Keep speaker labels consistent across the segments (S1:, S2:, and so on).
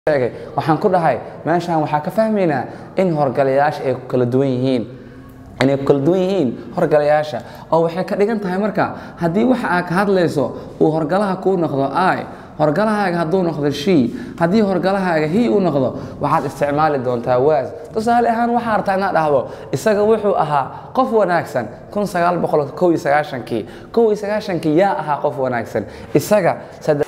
S1: sheegay waxaan ku dhahay meeshaan waxaa ka fahmaynaa in horgalayaasha ay ku kala duwan yihiin inay ku kala duwan yihiin horgalayaasha oo waxay ka dhigan tahay marka haddii waxa aad ka hadlayso uu horgalaha kuu noqdo i horgalahaaga hadduu noqdo she haddii horgalahaaga he uu noqdo waxaad isticmaali doontaa waas tusaale ahaan waxaa artaa inaad dhahdo isaga wuxuu ahaa qof wanaagsan kun sagaal boqol kow iyo sagaashankii kow iyo sagaashankii yaa ahaa qof wanaagsan isaga saddex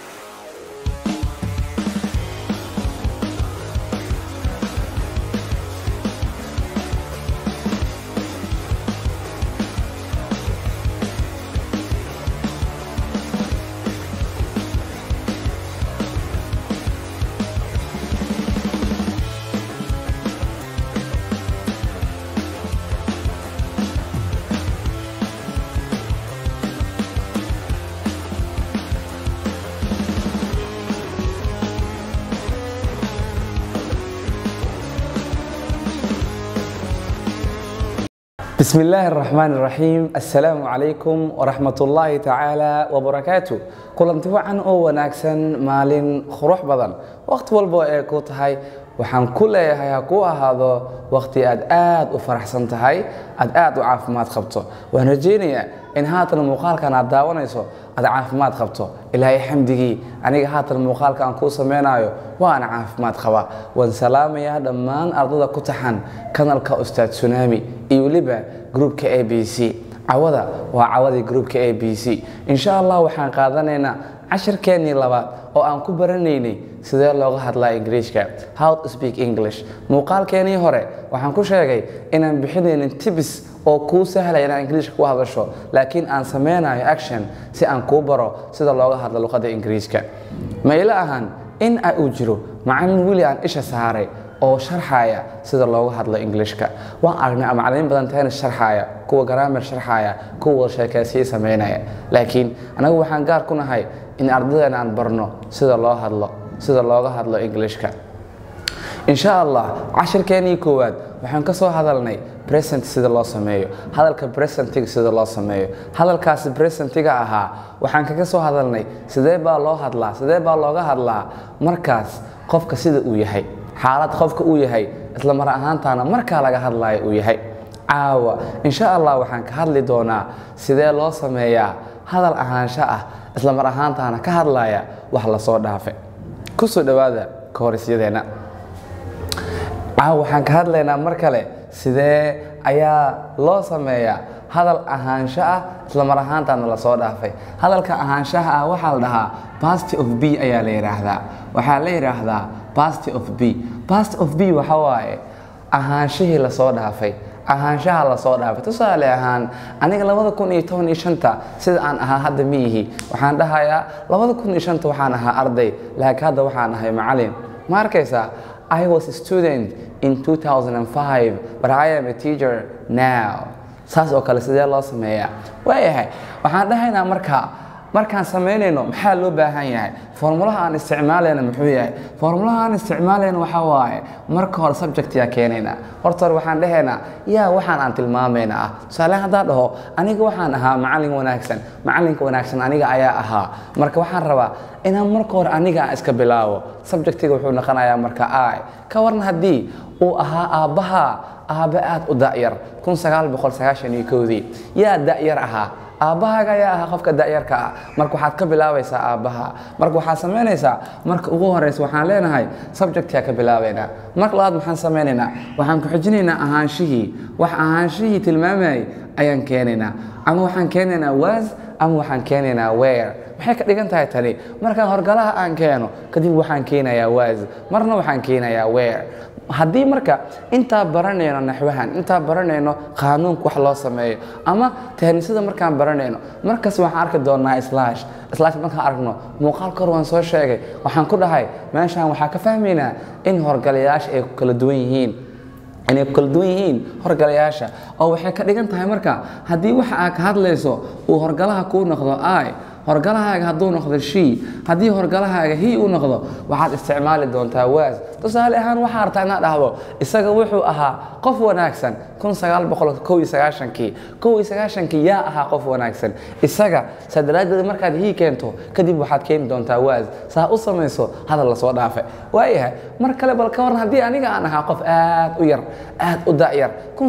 S1: بسم الله الرحمن الرحيم السلام عليكم ورحمة الله تعالى وبركاته kulanti wacan oo wanaagsan maalin qurux badan waqti walbo ee ku tahay waxaan ku leeyahay ha kuu ahaado waqti aad aad u faraxsan tahay aad aad u caafimaad qabto waan rajaynayaa in haatan muuqaalkan aad daawanayso aad caafimaad qabto ilaahay xamdigii aniga haatan muuqaalka aan kuu samaynayo waana caafimaad qaba waan salaamayaa dhammaan ardada ku taxan kanalka ustaad tsunami iyo weliba gruupka a b c cawada waa cawadii gruupka a b c insha allah waxaan qaadanaynaa cashirkeennii labaad oo aan ku baranaynay sidee looga hadlaa ingiriishka how to speak english muuqaalkeenii hore waxaan ku sheegay inaan bixinaynin tibis oo kuu sahlaya inaad ingiriishka ku hadasho laakiin aan sameynayo action si aan kuu baro sida looga hadlo luqadda ingiriiska ma ila ahan in a uu jiro macallin weli aan isha saaray oo sharxaya sida looga hadlo ingiliishka waan aragnay macallimiin badan tahayna sharxaya kuwa garaamar sharxaya kuwa wada sheekaysiya samaynaya laakiin anagu waxaan gaar ku nahay in ardadeena aan barno sida loo hadlo sida looga hadlo ingiliishka insha allah cashirkeenii koowaad waxaan ka soo hadalnay present sida loo sameeyo hadalka presentiga sida loo sameeyo hadalkaasi presentiga ahaa waxaan kaga soo hadalnay sidee baa loo hadlaa sidee baa looga hadlaa markaas qofka sida uu yahay xaalad qofka uu yahay isla mar ahaantaana markaa laga hadlayo uu yahay caawa insha allah waxaan ka hadli doonaa sidee loo sameeyaa hadal ahaansho ah isla mar ahaantaana ka hadlaya wax lasoo dhaafe kusoo dhowaada ka horisyadeenna caawa waxaan ka hadlaynaa mar kale sidee ayaa loo sameeyaa hadal ahaansho ah isla mar ahaantaana lasoo dhaafay hadalka ahaanshaha ah waxaa la dhahaa basty of b ayaa la yidhaahdaa waxaa la yidhaahdaa basty of b bast of b waxa waaye ahaanshihii lasoo dhaafay ahaanshaha lasoo dhaafay tusaale ahaan aniga labada kun iyo toban iyo shanta sida aan ahaa hadda ma ihi waxaan dhahayaa labada kun iyo shanta waxaan ahaa arday laakiin hadda waxaan ahay macalin ma arkaysaa I was a student in 2005 but I am a teacher now saas oo kale sidee loo sameeyaa waayahay waxaan dhahaynaa marka markaan samaynayno maxaa loo baahan yahay formulaha aan isticmaalayna muxuu yahay formulaha aan isticmaalayna waxaa waaye marka hore subjectyaa keenaynaa horta hore waxaan dhahaynaa yaa waxaan aan tilmaamayna ah tusaale haddaan dhaho aniga waxaan ahaa macallin wanaagsan macallinka wanaagsan aniga ayaa ahaa marka waxaan rabaa inaan marka hore aniga aan iska bilaabo subjectiga wuxuu noqonayaa marka i ka waran haddii uu ahaa aabbaha aabbe aad u da'yar kun sagaal boqol sagaashan iyo kowdii yaa da'yar ahaa aabbahaaga ayaa ahaa qofka da'yarka ah marka waxaad ka bilaabaysaa aabbaha marka waxaad samaynaysaa marka ugu horeysa waxaan leenahay subjectyaa ka bilaabaynaa marka labaad maxaan samaynaynaa waxaan ku xijinaynaa ahaanshihii wax ahaanshihii tilmaamayay ayaan keenaynaa ama waxaan keenaynaa was ama waxaan keenaynaa where maxay ka dhigan tahay tani markaan horgalaha aan keeno kadib waxaan keenayaa was marna waxaan keenayaa where haddii marka intaa baranayno naxwahan intaa baranayno qaanuunka wax loo sameeyo ama tehnisada markaan baranayno markas waxaan arki doonaa slash slash markaan aragno muuqaal kor waan soo sheegay waxaan ku dhahay meeshaan waxaa ka fahmaynaa in horgalayaasha ay ku kala duwan yihiin inay ku kala duwan yihiin horgalayaasha oo waxay ka dhigan tahay marka haddii waxa aad ka hadlayso uu horgalaha kuu noqdo i horgalahaaga hadduu noqdo shii haddii horgalahaaga hi uu noqdo waxaad isticmaali doontaa waas tusaale ahaan waxaa artaa inaad dhahdo isaga wuxuu ahaa qof wanaagsan kii kii yaa ahaa qof wanaagsan isaga saa daraaddeed markaad hii keento kadib waxaad keeni doontaa waas saa u samayso hadal lasoo dhaafe waayahay mar kale bal ka waran haddii aniga aan ahaa qof aad u yar aad u da'yar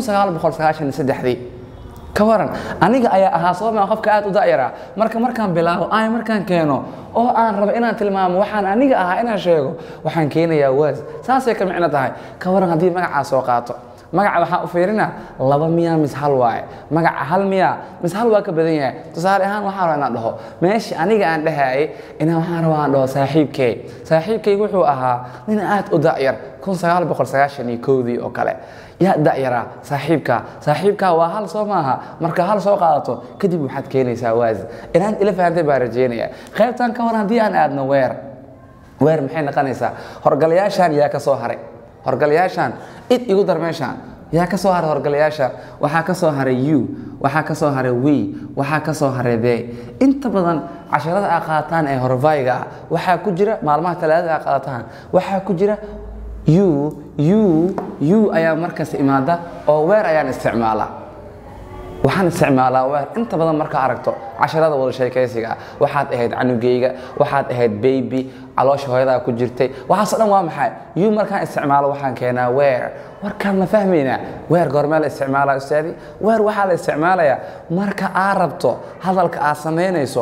S1: dii ka waran aniga ayaa ahaa sooma qofka aad u da'yara marka markaan bilaabo ay markaan keeno oo aan rabo inaan tilmaamo waxaan aniga ahaa inaan sheego waxaan keenayaa waas saasay ka micno tahay ka waran haddii magacaa soo qaato magaca waxaa u fiirina laba miyaa mis hal waaye magaca hal miyaa mis hal waa ka badan yahay tusaale ahaan waxaan rabaa inaan dhaho meeshii aniga aan dhahayay inaan waxaan rabaa aan dhaho saaxiibkay saaxiibkay wuxuu ahaa nin aad u da'yar dii oo kale yaa da'yaraa saaxiibkaa saaxiibkaa waa hal soo maaha marka hal soo qaadato kadib waxaad keenaysaa waas inaad ila fahantay baa rajeynaya qaybtan ka waran haddii aan aadno weer weer maxay noqonaysaa horgalayaashan yaa ka soo haray horgalayaashan id igu dar meeshaan yaa ka soo haray horgalayaashan waxaa ka soo haray u waxaa ka soo haray we waxaa ka soo haray the inta badan casharada aa qaataan ee horvayga ah waxaa ku jira maalmaha talaadada aa qaataan waxaa ku jira u u u ayaa markaas imaada oo weer ayaan isticmaalaa waxaan isticmaalaa weer inta badan markaa aragto casharada wada sheekaysiga ah waxaad ahayd canugeyga waxaad ahayd baby caloosha hooyadaa ku jirtay waxaasoo dhan waa maxay u markaan isticmaalo waxaan keenaa weer warkaan ma fahmaynaa weer goormee la isticmaalaa ustaadi weer waxaa la isticmaalayaa marka aad rabto hadalka aad samaynayso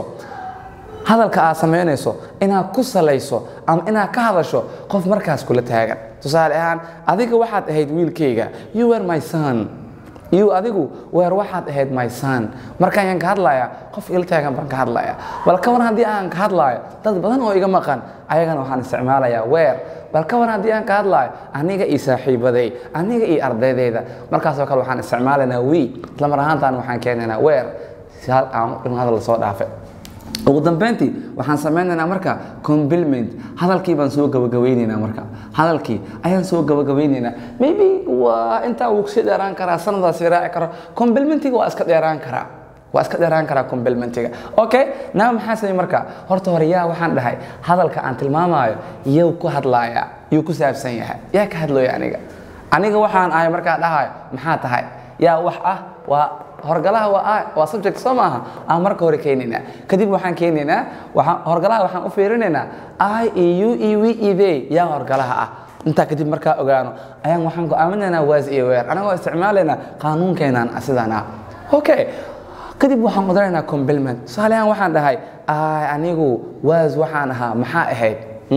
S1: hadalka aad samaynayso inaad ku salayso ama inaad ka hadasho qof markaas kula taagan tusaale ahaan adiga waxaad ahayd wiilkayga you were my son you adigu weer waxaad ahayd my son markaan yaan ka hadlaya qof ila taagan baan ka hadlaya bal ka waran haddii aan ka hadlaayo dad badan oo iga maqan ayagana waxaan isticmaalayaa weer bal ka waran haddii aan ka hadlaayo aniga iyo saaxiibaday aniga iyo ardaydayda markaasoo kale waxaan isticmaalaynaa we isla mar ahaantaan waxaan keenaynaa weer si hal aan in hadal lasoo dhaafay ugu dambeyntii waxaan samaynaynaa marka compliment hadalkii baan soo gabagabeynaynaa marka hadalkii ayaan soo gabagabeynaynaa maybe waa intaa wuu kusii dheeraan karaa sanadaasi raaci karo complimentiga waa iska dheeraan karaa waa iska dheeraan karaa complimentiga okay naa maxaa samay marka horta hore yaa waxaan dhahay hadalka aan tilmaamayo yow ku hadlaaya yuu ku saabsan yahay yaa ka hadlooya aniga aniga waxaan ahay markaa dhahayo maxaa tahay yaa wax ah waa horgalaha waa waa subject soo maaha aan marka hore keenaynaa kadib waxaan keenaynaa waxaan horgalaha waxaan u fiirinaynaa i e u e w e they yaa horgalaha ah intaa kadib markaa ogaano ayaan waxaan go'aaminaynaa waas iyo weer anagoo isticmaalaynaa qaanuunkeenan sidaan ah okay kadib waxaan qodanaynaa compliment tusaale ahaan waxaan dhahay i anigu waas waxaan ahaa maxaa ahayd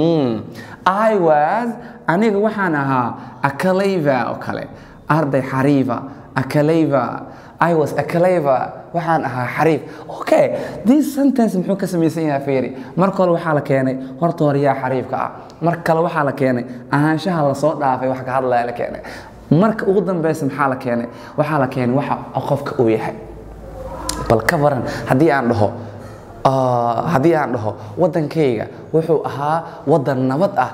S1: i was aniga waxaan ahaa akaleva oo kale arday xariifa akaleva I was a clever waxaan ahaa xariif okay this sentence muxuu ka samaysan yahay fiiri marka hore waxaa la keenay horta hore yaa xariifka ah mar kale waxaa la keenay ahaanshaha lasoo dhaafay wax ka hadlaya la keenay marka ugu dambeysa maxaa la keenay waxaa la keenay waxa qofka uu yahay bal ka waran haddii aan dhaho haddii aan dhaho waddankayga wuxuu ahaa waddan nabad ah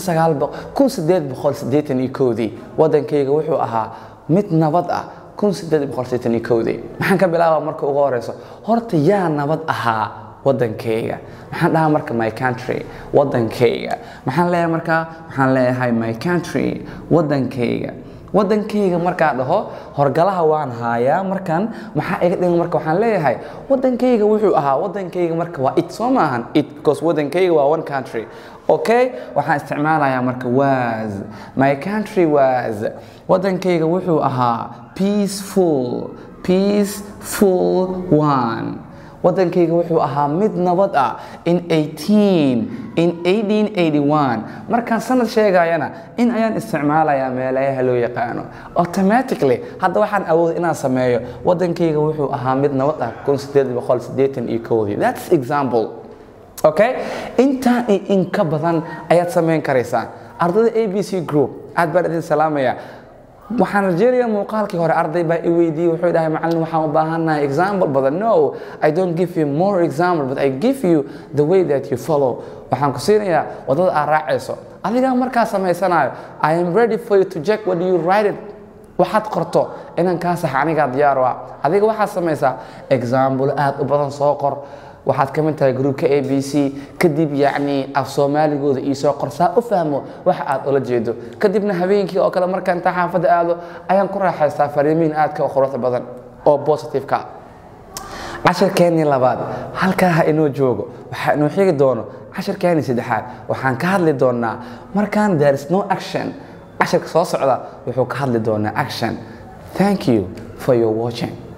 S1: dii waddankayga wuxuu ahaa mid nabad ah maxaan ka bilaabaa marka ugu horeyso horta yaa nabad ahaa waddankayga maxaan dhahaa marka my country waddankayga maxaan leeyahay markaa waxaan leeyahay my country waddankayga waddankayga markaa dhaho horgalaha waan haayaa markan maxaa iga dhigan marka waxaan leeyahay waddankayga wuxuu ahaa waddankayga marka waa it soo maahan it because waddankayga waa one country okay waxaan isticmaalayaa marka was my country was waddankayga wuxuu ahaa peaceful peaceful one waddankayga wuxuu ahaa mid nabad ah in 18 in 1881 markaan sanad sheegayana in ayaan isticmaalayaa meelayaha loo yaqaano automatically hadda waxaan awooda inaan sameeyo waddankayga wuxuu ahaa mid nabad ah that's example okay intaan iyo in ka badan ayaad samayn karaysaan ardayda a b c group aad baan idin salaamaya waxaan rajeynayaa muuqaalkii hore arday baa i weydiiyey wuxuu dhahay macallin waxaan u baahannahay example badan no i don't give you more example but i give you the way that you follow waxaan ku siinayaa waddada aad raacayso adigaa markaa samaysanayo i am ready for you to check what you write it waxaad qorto inaan kaa saxa anigaa diyaar u ah adiga waxaad samaysaa example aad u badan soo qor waxaad ka mid tahay gruubka a b c kadib yacni af soomaaligooda iisoo qorsaa u fahmo waxa aad ula jeedo kadibna habeenkii oo kale markaan intaa xaafadda aado ayaan ku raaxaystaa fariimiin aadka u quruxda badan oo positive-ka ah cashirkeennii labaad halkaa ha inoo joogo waxaa inoo xigi doono cashirkeennii saddexaad waxaan ka hadli doonaa markaan there is no action cashirka soo socda wuxuu ka hadli doonaa action thank you for your watching